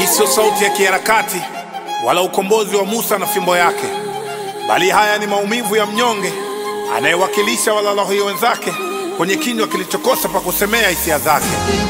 sio sauti ya kiharakati wala ukombozi wa Musa na fimbo yake, bali haya ni maumivu ya mnyonge anayewakilisha walalahoi wenzake kwenye kinywa kilichokosa pa kusemea hisia zake.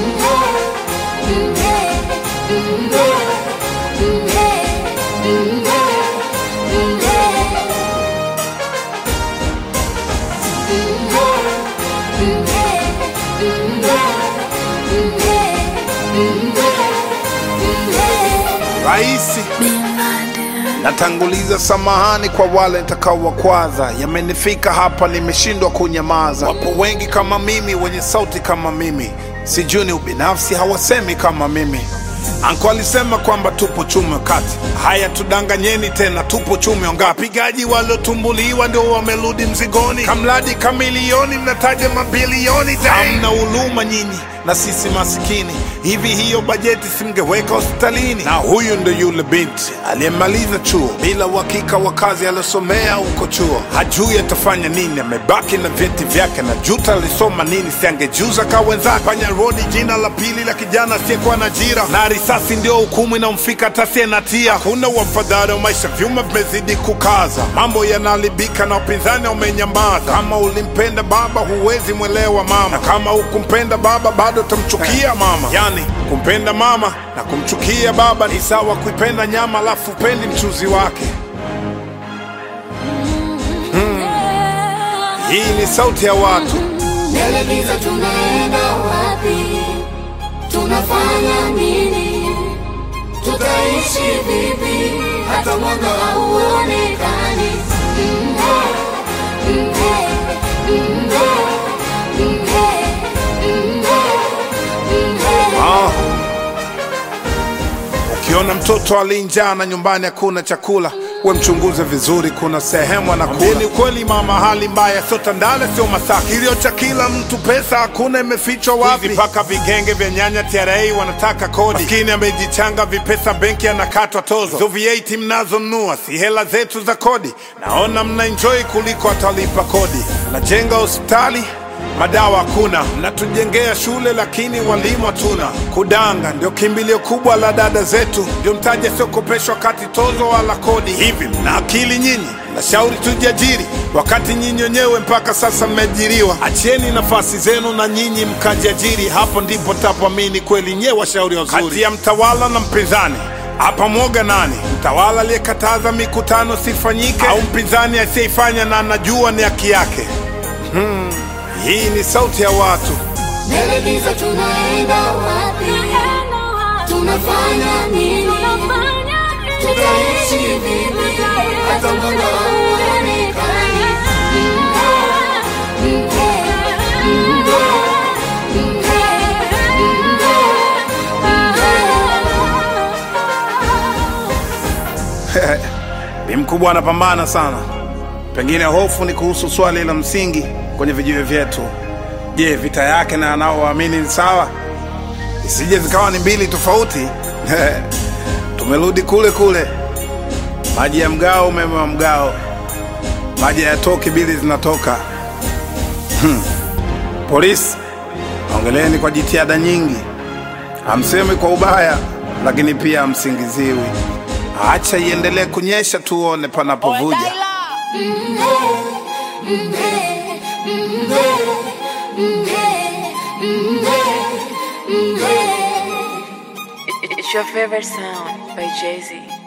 Raisi, natanguliza samahani kwa wale nitakaowakwaza. Yamenifika hapa, nimeshindwa kunyamaza. Wapo wengi kama mimi, wenye sauti kama mimi, sijui ni ubinafsi, hawasemi kama mimi. Anko alisema kwamba tupo chume kati. Haya, tudanganyeni tena, tupo chume ngapi? Wapigaji waliotumbuliwa ndio wamerudi mzigoni, kamradi kamilioni, mnataja mabilioni. Hamna huluma nyinyi na sisi masikini. Hivi hiyo bajeti simngeweka hospitalini? Na huyu ndo yule binti aliyemaliza chuo bila uhakika wa kazi aliyosomea huko chuo, hajui atafanya nini, amebaki na vyeti vyake na juta alisoma nini, siangejuza ka wenzake. Fanya rodi jina la pili la kijana asiyekuwa na ajira, na risasi ndio hukumu inamfika hata asiye na tia. Hakuna wafadhali wa maisha, vyuma vimezidi kukaza, mambo yanaharibika na wapinzani wamenyamaza. Kama ulimpenda baba, huwezi mwelewa mama, na kama hukumpenda baba, bado utamchukia mama. Yani kumpenda mama na kumchukia baba ni sawa kuipenda nyama alafu upendi mchuzi wake. Hii ni sauti ya watu. Mbele giza tunaenda wapi? Tunafanya nini? Tutaishi vipi? Hata mwanga hauonekani. Mhe, mhe, mhe, mhe, mhe, mhe. Ah. Ukiona mtoto alinjaa na nyumbani hakuna chakula, we mchunguze vizuri, kuna sehemu anakula. Ni kweli mama, hali mbaya, sio Tandale, sio Masaki. Kilio cha kila mtu, pesa hakuna, imefichwa wapi? Mpaka vigenge vya nyanya TRA wanataka kodi. Maskini amejichanga vipesa, benki anakatwa tozo. Hizo VAT mnazonunua si hela zetu za kodi. Naona mna enjoy kuliko atalipa kodi. Najenga hospitali madawa hakuna, mnatujengea shule lakini walimu hatuna. Kudanga ndio kimbilio kubwa la dada zetu, ndio mtaji asiokopeshwa kati tozo wala kodi. Hivi mna akili nyinyi? Nashauri tujiajiri, wakati nyinyi wenyewe mpaka sasa mmeajiriwa. Achieni nafasi zenu na nyinyi mkajiajiri, hapo ndipo tapoamini kweli nyewe washauri wazuri. Kati ya mtawala na mpinzani hapa mwoga nani? Mtawala aliyekataza mikutano sifanyike, au mpinzani asiyeifanya na anajua ni haki yake? Hii ni sauti ya watu. Mbele giza tunaenda wapi? Tunafanya nini? Tutaishi vipi? Hata mwanga hauonekani. Mhe, mhe, mhe, mhe. Bi mkubwa anapambana sana. Pengine hofu ni kuhusu swali la msingi kwenye vijiwe vyetu. Je, vita yake na anaowaamini ni sawa? Isije zikawa ni mbili tofauti. Tumerudi kule kule, maji ya mgao, umeme wa mgao, maji hayatoki, bili zinatoka. Hmm. Polisi, ongeleni kwa jitihada nyingi, hamsemi kwa ubaya, lakini pia hamsingiziwi. Acha iendelee kunyesha, tuone panapovuja. It's your favorite sound by Jay Z.